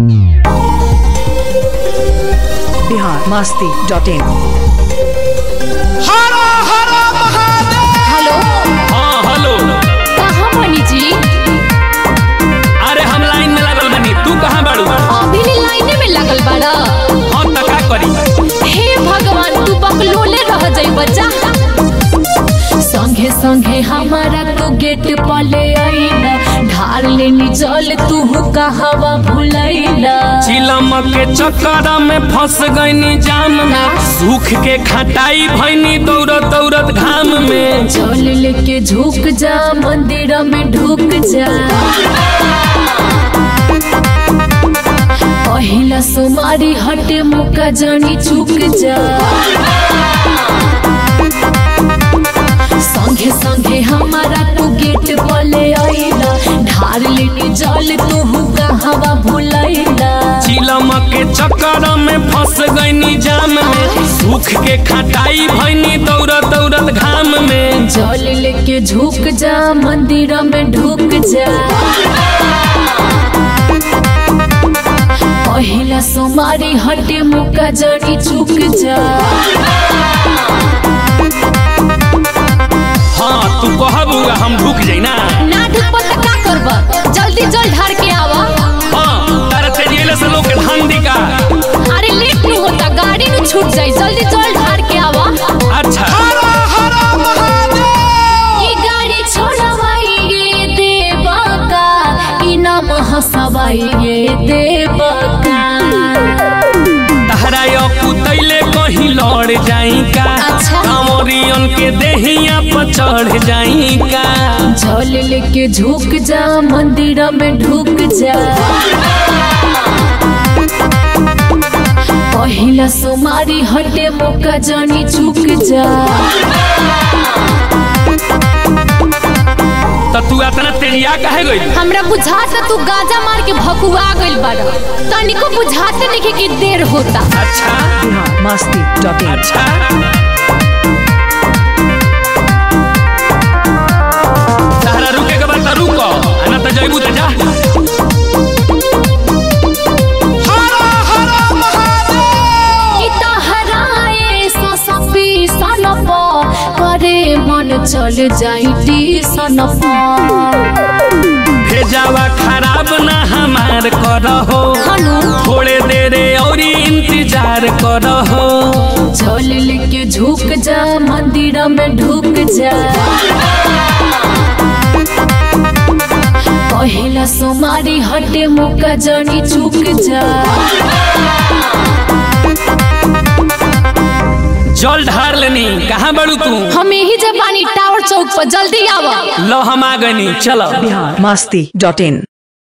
Bihar Masti dot in हरा हरा Mahadev hello हाँ हेलो कहाँ बनी जी अरे हम लाइन में लागल बनी तू कहाँ बाड़ू अभी ले लाइने में लगल बाड़ा हाँ त का करी हे भगवान तू बकलोले रह जाई बच्चा संगे संगे हमारा तू गेट पले आईला ढार लेनी जल तू कहवा भुलैला चिलम के चक्कर में फंस गईनी जाम में सूख के खटाई भईनी दौड़त दौड़त घाम में जल लेके झुक जा मंदिर में ढुक जा पहिला सुमारी हटे मुका जानी चुक जा संगे संगे हमारा तू गेट पले आईला ढार लेनी जल तू कहवा भुलैला चिलम के चक्कर में फंस गईनी जाम में सूख के खटाई भईनी दौड़त दौड़त घाम में जल लेके झुक जा मंदिर में ढुक जा पहिला सोमारी हटे मुका जड़ी चुक जा हाँ तू कहबू हम ढुक जाई ना ना ढुकब त का करब जल्दी जल ढार के आवा हाँ तारा तेजिएले से लोग के धान दिका अरे लेट नहीं होता गाड़ी न छूट जाई जल्दी जल ढार के आवा अच्छा हरा हरा महादेव ये गाड़ी छोड़वाइए देवा का इनाम हंसवाइए देवा का तहरा यो कुतैले कहीं लड़ जाई का अच्छा। कांवरियन के देहिया पर चढ़ जाई का जल लेके झुक जा मंदिर में ढुक जा पहिला सोमारी हटे मुका जानी चुक जा त तू इतना तेजिया काहे गइल हमरा बुझाता तू गाजा मार के भकुआ गइल बाड़ा तनिको बुझाते नहीं कि देर होता अच्छा बिहार मास्ती डॉट इन अच्छा तहरा रुके के बाद त रुको आ ना त जइबू त जा हरा हरा महादेव कि तहराए ससपी सनप करे मन चल जाई सनप भेजावा खराब ना हमार करहो हनु थोड़े देरे औरी इंतजार करहो जल लेके झुक जा मंदिर में ढुक जा पहिला सोमारी हटे मुका जनी चुक जा जल ढार लेनी कहाँ बड़ू तू हम यही जब बानी टावर चौक पर जल्दी आवा लो हम आ गनी चलो बिहार मास्ती डॉट इन